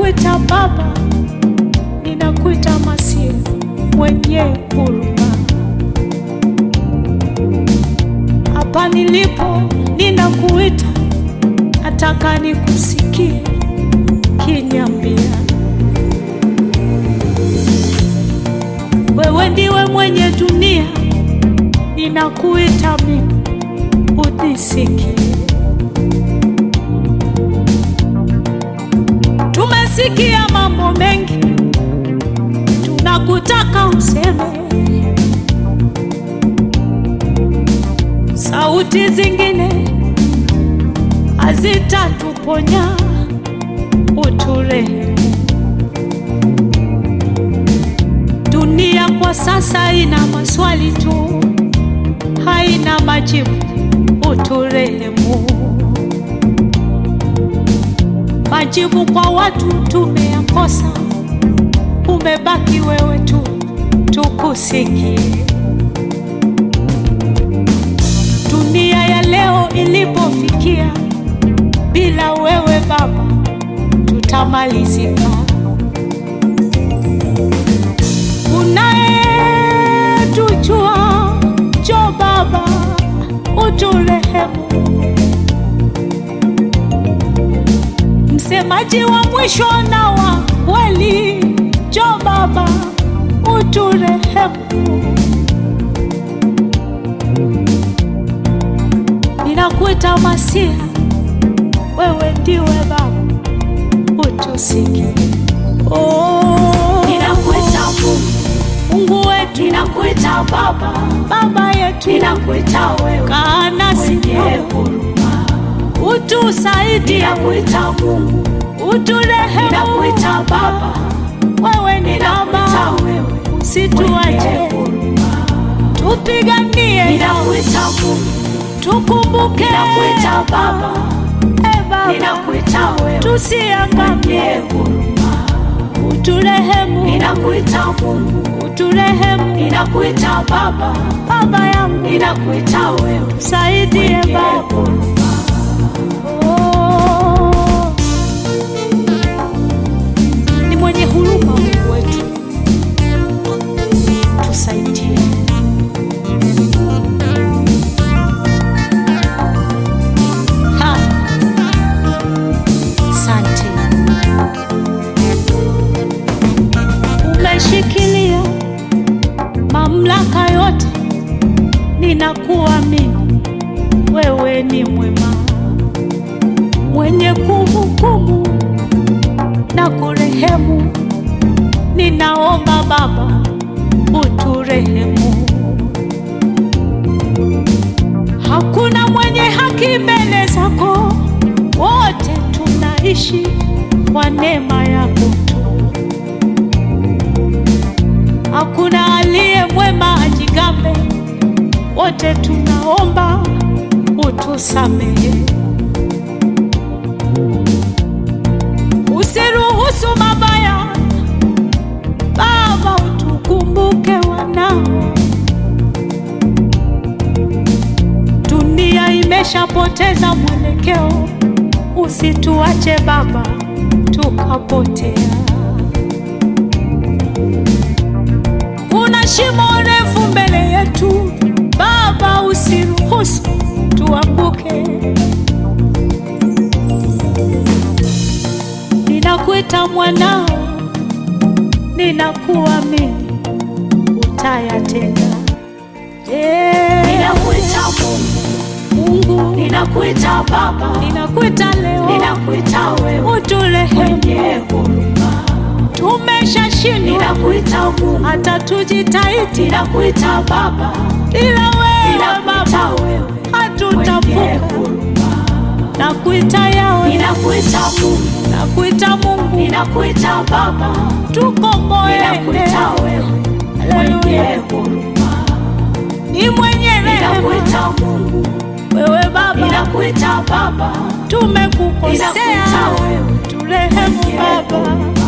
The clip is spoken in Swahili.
ninakuita Baba, ninakuita Masia mwenye huruma. Hapa nilipo ninakuita, nataka nikusikie kiniambia, wewe ndiwe mwenye dunia, ninakuita mimi unisikie. Tumesikia mambo mengi, tunakutaka useme. Sauti zingine hazitatuponya, uturehemu. Dunia kwa sasa ina maswali tu, haina majibu, uturehemu. Majibu kwa watu tumeyakosa, umebaki wewe tu, tukusikie. Dunia ya leo ilipofikia, bila wewe Baba tutamalizika. Unayetujua, njoo Baba uturehemu. Msemaji wa mwisho na wa kweli, njoo Baba uturehemu. Ninakuita Masia, wewe ndiwe Baba, utusikie. Oh, Ninakuita Mungu, Mungu wetu, ninakuita Baba, Baba yetu, ninakuita wewe kaa nasi mwenye huruma. utusaidie, Ninakuita Mungu, uturehemu. ninakuita Baba, Wewe ni ninakuita Baba, wewe mwenye usituache, huruma. tupiganie, Ninakuita Mungu, tukumbuke, ninakuita Baba, e Baba, ninakuita wewe tusiangamie, mwenye huruma. uturehemu, Ninakuita Mungu, uturehemu, ninakuita Baba, Baba yangu, ninakuita wewe saidie mwenye Baba. huruma. Oh, ni mwenye huruma Mungu wetu, tusaidie. Ha, Asante, umeshikilia mamlaka yote, ninakuamini wewe ni mwema mwenye kuhukumu na kurehemu. Ninaomba Baba uturehemu. Hakuna mwenye haki mbele zako, wote tunaishi kwa neema yako tu. Hakuna aliye mwema ajigambe, wote tunaomba utusamehe. Usiruhusu mabaya, Baba, utukumbuke wanao. Dunia imeshapoteza mwelekeo, usituache Baba tukapotea. Kuna shimo refu mbele yetu, Baba, usiruhusu tuanguke. Ninakuita mwanao, ninakuamini, utayatenda. Eh, Ninakuita Mungu, Mungu, ninakuita Baba, ninakuita leo, ninakuita wewe uturehemu. mwenye huruma. Tumeshashindwa Ninakuita Mungu, hata tujitahidi, ninakuita Baba, ila wewe ninakuita Baba wewe mwenye hatutavuka. huruma. Nakuita yawe, Ninakuita Mungu, nakuita Mungu, ninakuita Baba, tukomboe. ninakuita wewe mwenye Haleluya, huruma. ni mwenye rehema Ninakuita Mungu, wewe Baba, ninakuita Baba, tumekukosea, ninakuita wewe turehemu mwenye Baba. huruma.